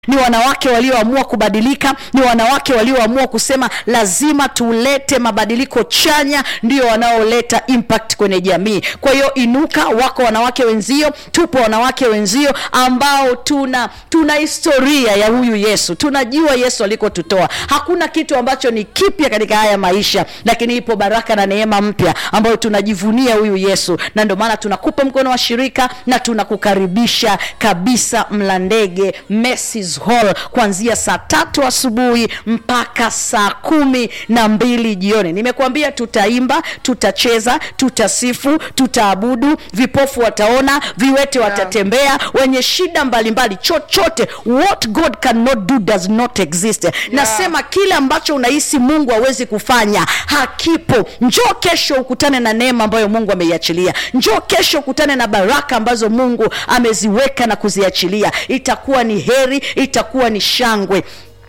ni wanawake walioamua kubadilika ni wanawake walioamua kusema lazima tulete mabadiliko chanya ndio wanaoleta impact kwenye jamii kwa hiyo inuka wako wanawake wenzio tupo wanawake wenzio ambao tuna tuna historia ya huyu yesu tunajua yesu alikotutoa hakuna kitu ambacho ni kipya katika haya maisha lakini ipo baraka na neema mpya ambayo tunajivunia huyu yesu na ndio maana tunakupa mkono wa shirika na tunakukaribisha kabisa mlandege Macy's Hall kuanzia saa tatu asubuhi mpaka saa kumi na mbili jioni nimekuambia tutaimba tutacheza tutasifu tutaabudu vipofu wataona viwete watatembea wenye shida mbalimbali chochote what god cannot do does not exist nasema kile ambacho unahisi mungu hawezi kufanya hakipo njoo kesho ukutane na neema ambayo mungu ameiachilia njoo kesho ukutane na baraka ambazo mungu ameziweka na kuziachilia itakuwa ni heri itakuwa ni shangwe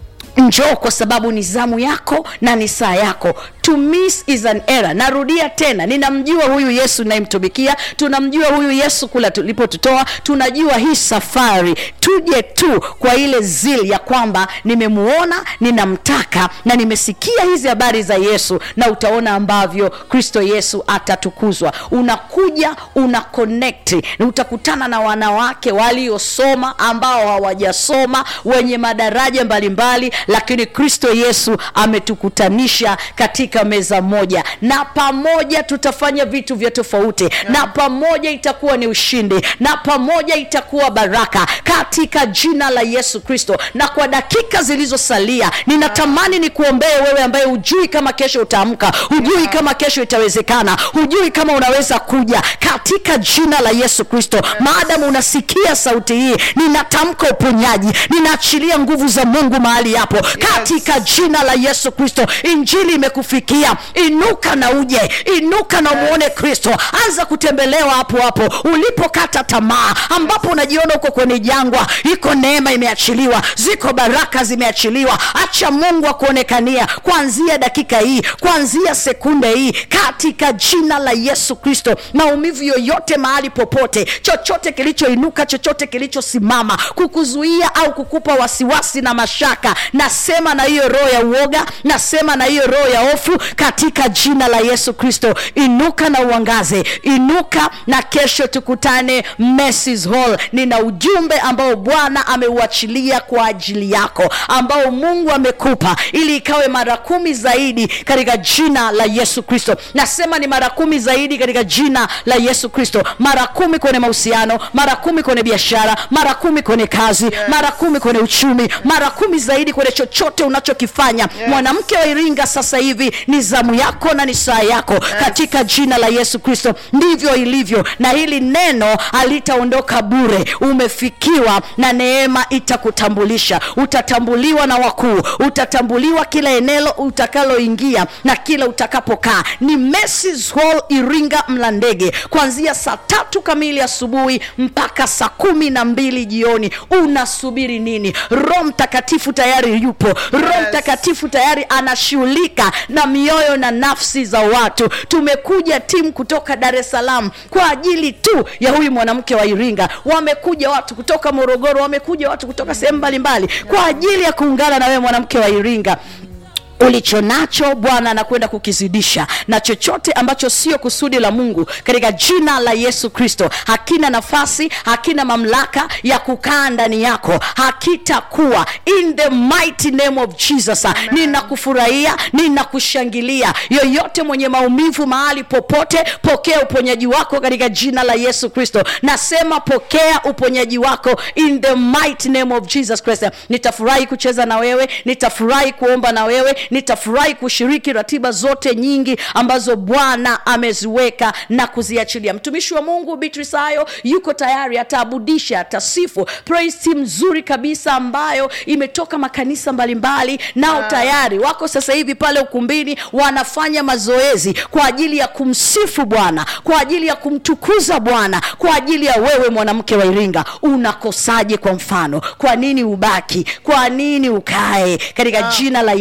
njoo kwa sababu ni zamu yako na ni saa yako to miss is an error narudia tena ninamjua huyu yesu nayemtumikia tunamjua huyu yesu kula tulipotutoa tunajua hii safari tuje tu kwa ile zil ya kwamba nimemuona ninamtaka na nimesikia hizi habari za yesu na utaona ambavyo kristo yesu atatukuzwa unakuja una connect na utakutana na wanawake waliosoma ambao hawajasoma wenye madaraja mbalimbali mbali, lakini kristo yesu ametukutanisha katika meza moja na pamoja tutafanya vitu vya tofauti na pamoja itakuwa ni ushindi na pamoja itakuwa baraka katika jina la yesu kristo na kwa dakika zilizosalia ninatamani nikuombee wewe ambaye hujui kama kesho utaamka hujui kama kesho itawezekana hujui kama unaweza kuja katika jina la yesu kristo maadamu unasikia sauti hii ninatamka uponyaji ninaachilia nguvu za mungu mahali hapo katika jina la yesu kristo injili imekufikia inuka na uje inuka na umwone kristo anza kutembelewa hapo hapo ulipokata tamaa ambapo unajiona uko kwenye jangwa iko neema imeachiliwa ziko baraka zimeachiliwa acha mungu akuonekania kuanzia dakika hii kuanzia sekunde hii katika jina la yesu kristo maumivu yoyote mahali popote chochote kilichoinuka chochote kilichosimama kukuzuia au kukupa wasiwasi na mashaka nasema na hiyo roho ya uoga nasema na hiyo roho ya hofu katika jina la yesu kristo inuka na uangaze inuka na kesho tukutane Macy's Hall nina ujumbe ambao bwana ameuachilia kwa ajili yako ambao mungu amekupa ili ikawe mara kumi zaidi katika jina la yesu kristo nasema ni mara kumi zaidi katika jina la yesu kristo mara kumi kwenye mahusiano mara kumi kwenye biashara mara kumi kwenye kazi yes. mara kumi kwenye uchumi mara kumi zaidi kwenye chochote unachokifanya yes. mwanamke wa iringa sasa hivi ni zamu yako na ni saa yako yes. katika jina la yesu kristo ndivyo ilivyo na hili neno halitaondoka bure umefikiwa na neema itakutambulisha utatambuliwa na wakuu utatambuliwa kila eneo utakaloingia na kila utakapokaa ni Macy's Hall iringa mlandege kuanzia saa tatu kamili asubuhi mpaka saa kumi na mbili jioni unasubiri nini roho mtakatifu tayari yupo roho yes. mtakatifu tayari anashughulika na mioyo na nafsi za watu tumekuja timu kutoka dar es salaam kwa ajili tu ya huyu mwanamke wa iringa wamekuja watu kutoka morogoro wamekuja watu kutoka sehemu mbalimbali kwa ajili ya kuungana na wewe mwanamke wa iringa ulicho nacho bwana anakwenda kukizidisha na chochote ambacho sio kusudi la mungu katika jina la yesu kristo hakina nafasi hakina mamlaka ya kukaa ndani yako hakitakuwa in the mighty name of jesus ninakufurahia ninakushangilia yoyote mwenye maumivu mahali popote pokea uponyaji wako katika jina la yesu kristo nasema pokea uponyaji wako in the mighty name of jesus christ nitafurahi kucheza na wewe nitafurahi kuomba na wewe nitafurahi kushiriki ratiba zote nyingi ambazo bwana ameziweka na kuziachilia mtumishi wa mungu beatrice hayo yuko tayari ataabudisha atasifu praise team nzuri kabisa ambayo imetoka makanisa mbalimbali nao Ah. tayari wako sasa hivi pale ukumbini wanafanya mazoezi kwa ajili ya kumsifu bwana kwa ajili ya kumtukuza bwana kwa ajili ya wewe mwanamke wa iringa unakosaje kwa mfano kwa nini ubaki kwa nini ukae katika Ah. jina la yesu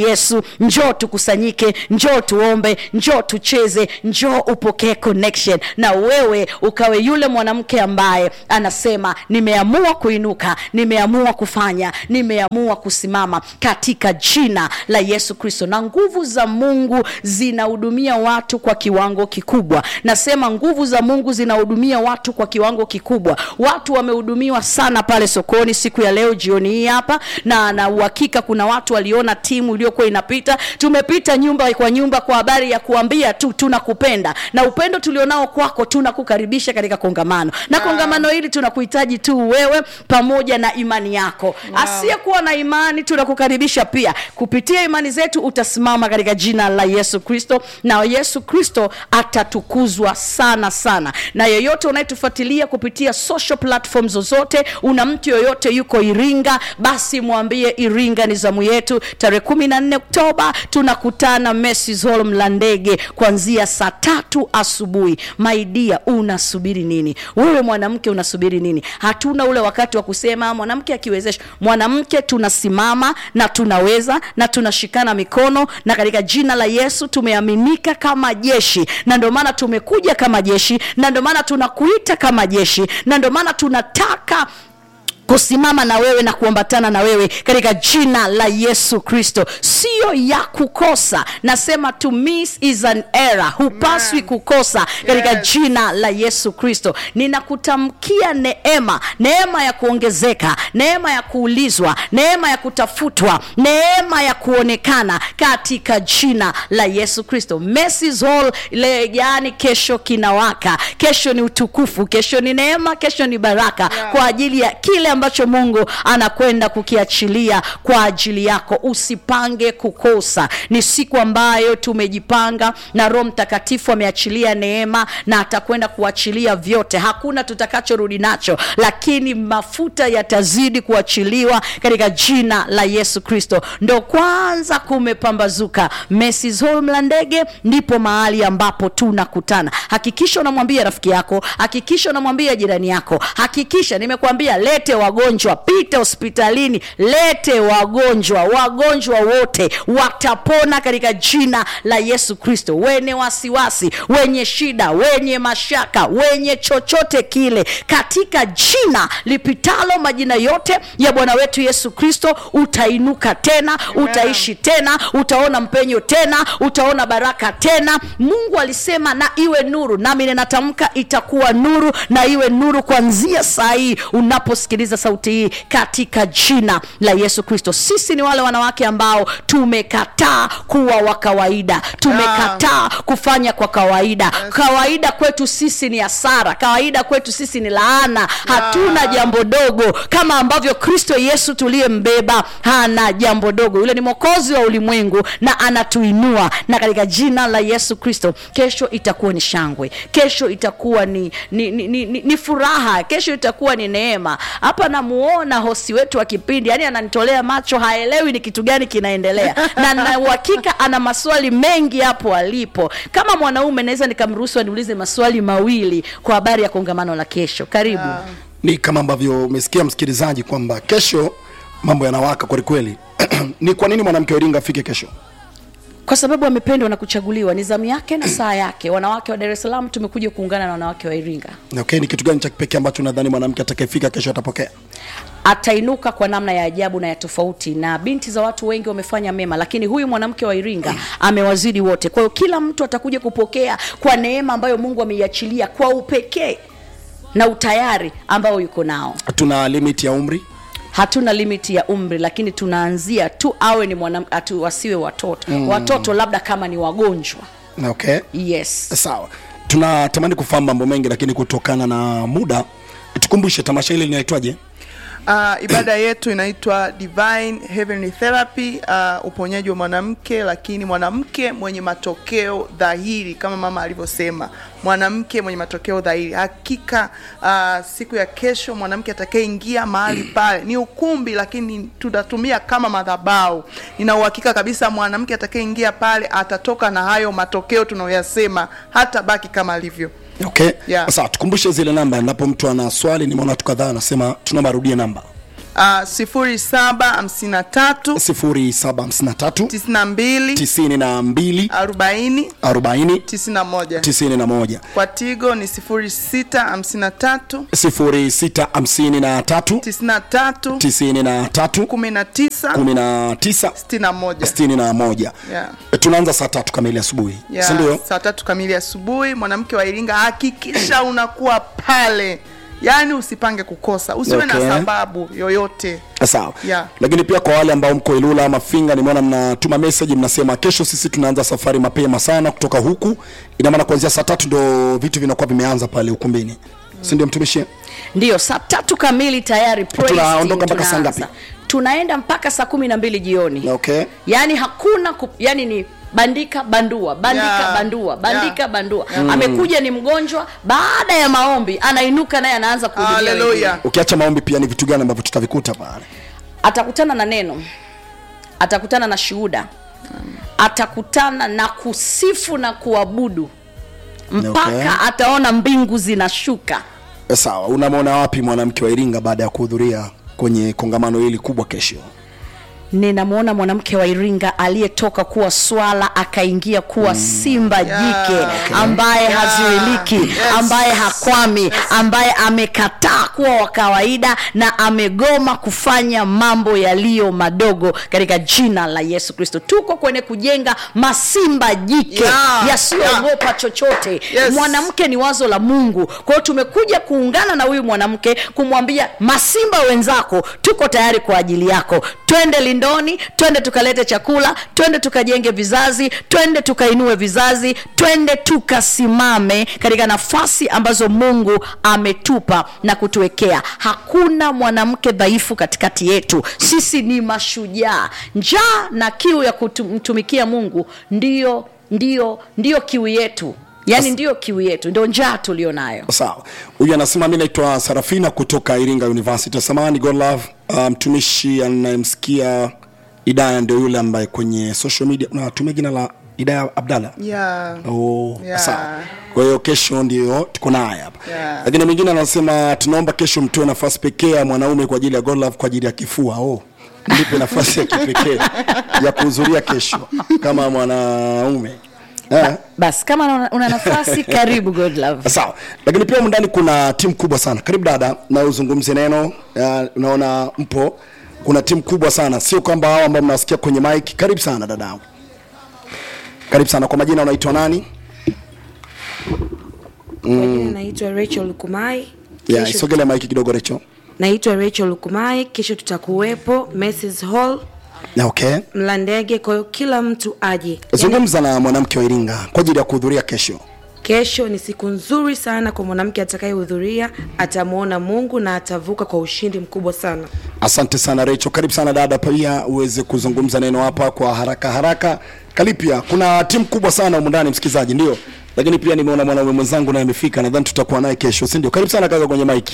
njoo tukusanyike njoo tuombe njoo tucheze njoo upokee connection na wewe ukawe yule mwanamke ambaye anasema nimeamua kuinuka nimeamua kufanya nimeamua kusimama katika jina la yesu kristo na nguvu za mungu zinahudumia watu kwa kiwango kikubwa nasema nguvu za mungu zinahudumia watu kwa kiwango kikubwa watu wamehudumiwa sana pale sokoni siku ya leo jioni hii hapa na na uhakika kuna watu waliona timu iliyokuwa inapita tumepita nyumba kwa nyumba kwa habari ya kuambia tu tunakupenda na upendo tulionao kwako tunakukaribisha katika kongamano na kongamano hili tunakuhitaji tu wewe pamoja na imani yako wow. asiyekuwa na imani tunakukaribisha pia kupitia imani zetu utasimama katika jina la yesu kristo na yesu kristo atatukuzwa sana sana na yeyote unayetufuatilia kupitia social platform zozote una mtu yoyote yuko iringa basi mwambie iringa ni zamu yetu tarehe kumi na nne oktoba tunakutana Macy's Hall mlandege kuanzia saa tatu asubuhi maidia unasubiri nini wewe mwanamke unasubiri nini hatuna ule wakati wa kusema mwanamke akiwezesha mwanamke tunasimama na tunaweza na tunashikana mikono na katika jina la yesu tumeaminika kama jeshi na ndio maana tumekuja kama jeshi na ndio maana tunakuita kama jeshi na ndio maana tunataka kusimama na wewe na kuambatana na wewe katika jina la yesu kristo siyo ya kukosa nasema to miss is an error hupaswi kukosa katika Yes. jina la yesu kristo ninakutamkia neema neema ya kuongezeka neema ya kuulizwa neema ya kutafutwa neema ya kuonekana katika jina la yesu kristo Macy's Hall le yani kesho kinawaka kesho ni utukufu kesho ni neema kesho ni baraka Yeah. kwa ajili ya kile ambacho mungu anakwenda kukiachilia kwa ajili yako usipange kukosa ni siku ambayo tumejipanga na roho mtakatifu ameachilia neema na atakwenda kuachilia vyote hakuna tutakachorudi nacho lakini mafuta yatazidi kuachiliwa katika jina la yesu kristo ndo kwanza kumepambazuka Macy's Hall mlandege ndipo mahali ambapo tunakutana hakikisha unamwambia rafiki yako hakikisha unamwambia jirani yako hakikisha nimekuambia lete wagonjwa pita hospitalini lete wagonjwa wagonjwa wote watapona katika jina la yesu kristo wenye wasiwasi wenye shida wenye mashaka wenye chochote kile katika jina lipitalo majina yote ya bwana wetu yesu kristo utainuka tena utaishi tena utaona mpenyo tena utaona baraka tena mungu alisema na iwe nuru nami ninatamka itakuwa nuru na iwe nuru kuanzia saa hii unaposikiliza sauti hii katika jina la yesu kristo sisi ni wale wanawake ambao tumekataa kuwa wa kawaida tumekataa kufanya kwa kawaida kawaida kwetu sisi ni hasara kawaida kwetu sisi ni laana hatuna jambo dogo kama ambavyo kristo yesu tuliyembeba hana jambo dogo yule ni mwokozi wa ulimwengu na anatuinua na katika jina la yesu kristo kesho itakuwa ni shangwe kesho itakuwa ni, ni, ni, ni, ni, ni furaha kesho itakuwa ni neema hapa namuona hosi wetu wa kipindi yani ananitolea macho haelewi ni kitu gani kinaendelea na na uhakika ana maswali mengi hapo alipo kama mwanaume naweza nikamruhusu aniulize maswali mawili kwa habari ya kongamano la kesho karibu ni kama ambavyo umesikia msikilizaji kwamba kesho mambo yanawaka kwelikweli ni kwa nini mwanamke wa iringa afike kesho kwa sababu amependwa na kuchaguliwa ni zamu yake na saa yake wanawake wa dar es salaam tumekuja kuungana na wanawake wa iringa okay ni kitu gani cha kipekee ambacho nadhani mwanamke atakayefika kesho atapokea atainuka kwa namna ya ajabu na ya tofauti na binti za watu wengi wamefanya mema lakini huyu mwanamke wa iringa amewazidi wote kwa hiyo kila mtu atakuja kupokea kwa neema ambayo mungu ameiachilia kwa upekee na utayari ambao yuko nao tuna limit ya umri hatuna limiti ya umri lakini tunaanzia tu awe ni mwanam, atu, wasiwe watoto mm. watoto labda kama ni wagonjwa okay yes sawa tunatamani kufahamu mambo mengi lakini kutokana na muda tukumbushe tamasha hili linaitwaje Uh, ibada yetu inaitwa Divine Heavenly Therapy, uh, uponyaji wa mwanamke, lakini mwanamke mwenye matokeo dhahiri kama mama alivyosema, mwanamke mwenye matokeo dhahiri. Hakika uh, siku ya kesho mwanamke atakayeingia mahali pale ni ukumbi, lakini tutatumia kama madhabahu. Nina uhakika kabisa mwanamke atakayeingia pale atatoka na hayo matokeo tunayoyasema, hata baki kama alivyo. okay Yeah. sawa tukumbushe zile namba endapo mtu ana swali nimeona watu kadhaa anasema tunaomba arudie namba uh, sifuri saba hamsini na tatu 0753 tisini na mbili 92 arobaini 40 tisini na moja 91 kwa tigo ni sifuri sita hamsini na tatu 0653 tisini na tatu 93 kumi na tisa 19 sitini na moja 61 Yeah. tunaanza saa tatu kamili asubuhi ya sindio saa tatu kamili asubuhi mwanamke wa iringa hakikisha unakuwa pale yaani usipange kukosa usiwe Okay. na sababu yoyote sawa Yeah. lakini pia kwa wale ambao mko ilula ama finga nimeona mnatuma message mnasema kesho sisi tunaanza safari mapema sana kutoka huku ina maana kuanzia saa tatu ndo vitu vinakuwa vimeanza pale ukumbini si ndio mtumishi ndiyo saa tatu kamili tayari praise Tunaondoka team mpaka saa tunaanza. ngapi? tunaenda mpaka saa kumi na mbili jioni okay yaani hakuna ku, yani ni bandika bandua bandika Yeah. bandua bandika Yeah. bandua amekuja ni mgonjwa baada ya maombi anainuka naye anaanza kuhudumia wengine. haleluya ukiacha maombi pia ni vitu gani ambavyo tutavikuta pale atakutana na neno atakutana na shuhuda atakutana na kusifu na kuabudu mpaka Okay. ataona mbingu zinashuka Eh, sawa unamwona wapi mwanamke wa iringa baada ya kuhudhuria kwenye kongamano hili kubwa kesho ninamwona mwanamke wa iringa aliyetoka kuwa swala akaingia kuwa simba Yeah. jike Okay. ambaye Yeah. hazuiliki Yes. ambaye hakwami ambaye amekataa kuwa wa kawaida na amegoma kufanya mambo yaliyo madogo katika jina la yesu kristo tuko kwenye kujenga masimba jike Yeah. yasiyoogopa chochote Yes. mwanamke ni wazo la mungu kwa hiyo tumekuja kuungana na huyu mwanamke kumwambia masimba wenzako tuko tayari kwa ajili yako twende lindoni twende tukalete chakula twende tukajenge vizazi twende tukainue vizazi twende tukasimame katika nafasi ambazo mungu ametupa na kutuwekea hakuna mwanamke dhaifu katikati yetu sisi ni mashujaa njaa na kiu ya kumtumikia mungu ndiyo ndiyo ndiyo kiu yetu yaani ndiyo kiu yetu ndio njaa tulio nayo sawa huyu anasema mi naitwa sarafina kutoka iringa university samani god love uh, mtumishi anayemsikia idaya ndio yule ambaye kwenye social media unatumia jina la idaya abdalla yeah. Oh, Yeah. sawa kwa hiyo kesho ndio tuko naye hapa Yeah. lakini mwingine anasema tunaomba kesho mtoe nafasi pekee ya mwanaume kwa ajili ya God love kwa ajili ya kifua oh nipe nafasi ya kipekee ya kuhudhuria kesho kama mwanaume eh? basi kama una, una nafasi karibu god love sawa lakini pia humu ndani kuna timu kubwa sana karibu dada na uzungumze neno uh, unaona mpo kuna timu kubwa sana sio kwamba hao ambao mnawasikia kwenye mike karibu sana dadangu karibu sana kwa majina unaitwa nani Kwa jina naitwa Rachel Lukumai. yeah, Kesho- isogele mike kidogo recho naitwa Rachel Lukumai. Kesho tutakuwepo Mrs Hall yeah, okay Mlandege, kwa hiyo kila mtu aje. Yaani, zungumza na mwanamke wa iringa kwa ajili ya kuhudhuria kesho kesho ni siku nzuri sana kwa mwanamke atakayehudhuria, atamwona Mungu na atavuka kwa ushindi mkubwa sana. asante sana recho karibu sana dada pia uweze kuzungumza neno hapa kwa haraka haraka kalipia kuna timu kubwa sana humu ndani msikilizaji ndio lakini pia nimeona mwanaume mwenzangu naye amefika nadhani tutakuwa naye kesho si ndio karibu sana kaka kwenye mike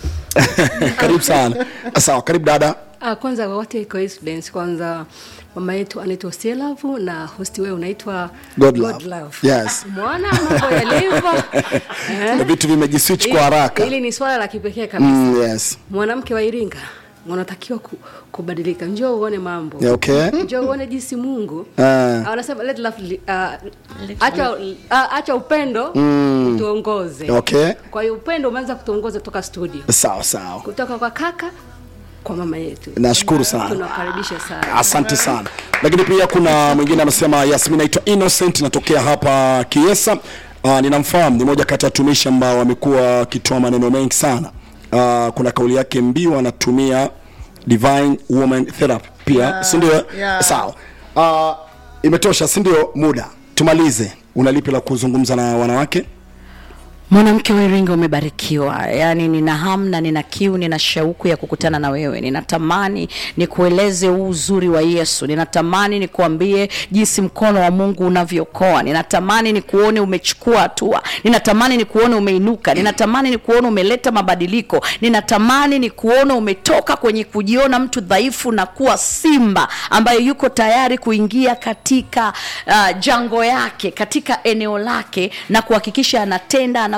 karibu sana sawa karibu dada Ah, kwanza wote coincidence kwanza mama yetu anaitwa Selavu na hosti wewe unaitwa God love. Yes. Mwana mambo yalivyo. Na vitu vimejiswitch kwa haraka Hili ni swala la kipekee kabisa. mm, yes Mwanamke wa Iringa unatakiwa ku, kubadilika. Njoo uone mambo. Yeah, okay Njoo uone jinsi Mungu Ah. anasema let love li- ah, acha ah, acha upendo tuongoze. okay Kwa hiyo upendo umeanza kutuongoza kutoka studio. sawa sawa Kutoka kwa kaka kwa mama yetu. Nashukuru sana. Tunakaribisha sana. asante sana lakini pia kuna mwingine anasema yes mi naitwa innocent natokea hapa kiesa uh, ninamfahamu ni moja kati ya watumishi ambao wamekuwa wakitoa maneno mengi sana uh, kuna kauli yake mbiu anatumia divine woman therapy pia Yeah, sindio yeah. sawa uh, imetosha sindio muda tumalize unalipi la kuzungumza na wanawake mwanamke wa iringa umebarikiwa yaani nina hamu na nina kiu nina shauku ya kukutana na wewe ninatamani nikueleze huu uzuri wa yesu ninatamani nikuambie jinsi mkono wa mungu unavyookoa ninatamani nikuone umechukua hatua ninatamani nikuone umeinuka ninatamani nikuone umeleta mabadiliko ninatamani nikuone umetoka kwenye kujiona mtu dhaifu na kuwa simba ambaye yuko tayari kuingia katika uh, jango yake katika eneo lake na kuhakikisha anatenda ana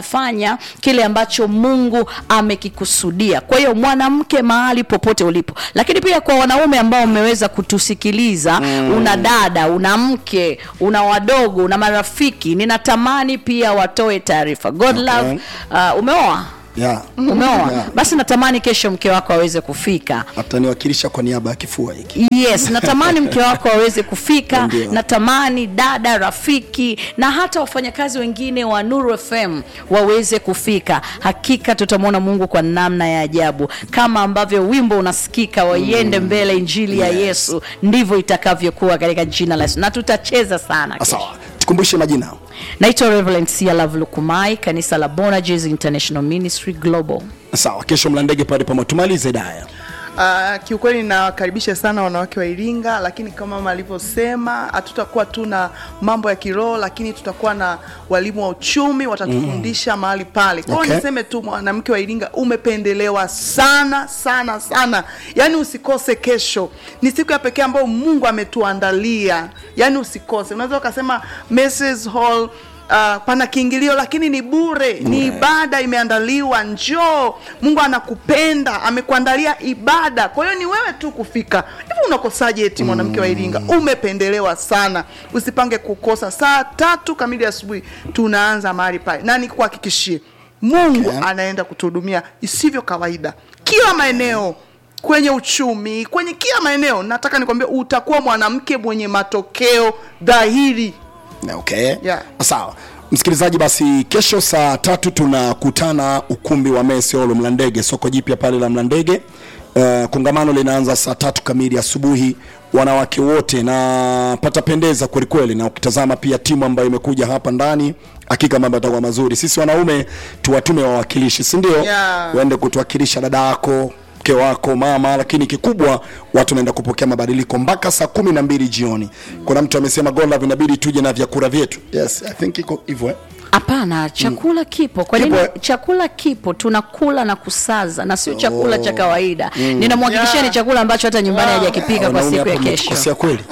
unafanya kile ambacho mungu amekikusudia kwa hiyo mwanamke mahali popote ulipo lakini pia kwa wanaume ambao mmeweza kutusikiliza mm. una dada una mke una wadogo una marafiki ninatamani pia watoe taarifa god Okay. love uh, umeoa yeah. umeoa Yeah. basi natamani kesho mke wako aweze kufika ataniwakilisha kwa niaba ya kifua hiki yes natamani mke wako aweze kufika Ndio. natamani dada rafiki na hata wafanyakazi wengine wa nuru fm waweze kufika hakika tutamwona mungu kwa namna ya ajabu kama ambavyo wimbo unasikika waiende mbele injili ya Yes. yesu ndivyo itakavyokuwa katika jina la yesu na tutacheza sana kesho. sawa tukumbushe majina naitwa reverend sia love lukumai kanisa la bonages international ministry global sawa kesho mlandege pale pamoja tumalize daya Uh, kiukweli nawakaribisha sana wanawake wa Iringa, lakini kama mama alivyosema, hatutakuwa tu na mambo ya kiroho, lakini tutakuwa na walimu wa uchumi watatufundisha mahali pale. Kwa hiyo Okay. niseme tu mwanamke wa Iringa umependelewa sana sana sana, yaani usikose kesho. Ni siku ya pekee ambayo Mungu ametuandalia, yaani usikose. Unaweza ukasema Mrs. Hall Uh, pana kiingilio lakini ni bure ni ibada imeandaliwa njoo mungu anakupenda amekuandalia ibada kwa hiyo ni wewe tu kufika hivi unakosaje eti mwanamke wa iringa umependelewa sana usipange kukosa saa tatu kamili asubuhi tunaanza mahali pale na nikuhakikishie mungu Okay. anaenda kutuhudumia isivyo kawaida kila maeneo kwenye uchumi kwenye kila maeneo nataka nikwambia utakuwa mwanamke mwenye matokeo dhahiri okay Yeah. sawa msikilizaji basi kesho saa tatu tunakutana ukumbi wa meseolo mlandege soko jipya pale la mlandege uh, kongamano linaanza saa tatu kamili asubuhi wanawake wote na patapendeza kwelikweli na ukitazama pia timu ambayo imekuja hapa ndani hakika mambo yatakuwa mazuri sisi wanaume tuwatume wawakilishi si ndio Yeah. uende kutuwakilisha dada yako mke wako mama lakini kikubwa watu naenda kupokea mabadiliko mpaka saa kumi na mbili jioni kuna mtu amesema golov inabidi tuje na vyakula vyetu yes i think iko hivyo eh? hapana chakula kipo kwa nini Kipo, eh? chakula kipo tunakula na kusaza na sio chakula cha kawaida ninamhakikishia Yeah. ni chakula ambacho hata nyumbani Wow. hajakipika kwa Wanaume siku ya hapa kesho mmetukosea kweli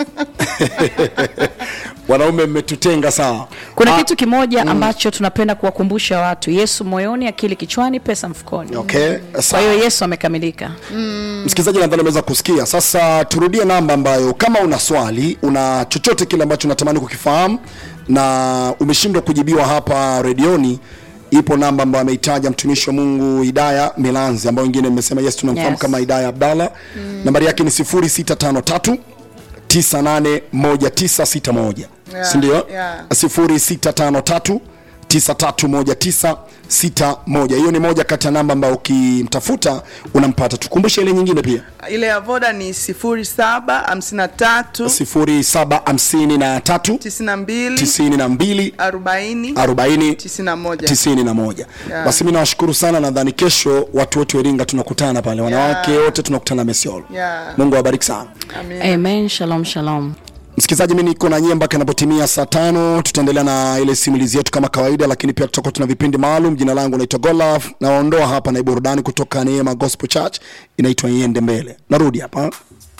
wanaume mmetutenga sawa kuna Ah, kitu kimoja ambacho tunapenda kuwakumbusha watu yesu moyoni akili kichwani pesa mfukoni okay kwa sawa hiyo yesu amekamilika msikilizaji nadhani ameweza kusikia sasa turudie namba ambayo kama una swali una chochote kile ambacho unatamani kukifahamu na umeshindwa kujibiwa hapa redioni ipo namba ambayo ameitaja mtumishi wa mungu idaya milanzi ambayo wengine mmesema yes tunamfahamu Yes. kama idaya abdallah nambari yake ni 0653 981961 Yeah, sindio yeah. 0653 931961 hiyo ni moja kati ya namba ambayo ukimtafuta unampata tukumbushe ile nyingine pia ile ya voda ni sifuri saba hamsini na tatu 0753 tisini na mbili 92 arobaini 40 tisini na moja 91 Yeah. basi mi nawashukuru sana nadhani kesho watu wote wa iringa tunakutana pale wanawake wote tunakutana mesiolo Yeah. mungu awabariki sana Amen. amen shalom shalom msikilizaji mi niko na nyie mpaka inapotimia saa tano tutaendelea na ile simulizi yetu kama kawaida lakini pia tutakuwa tuna vipindi maalum jina langu naitwa golaf naondoa hapa na burudani kutoka neema gospel church inaitwa iende mbele narudi hapa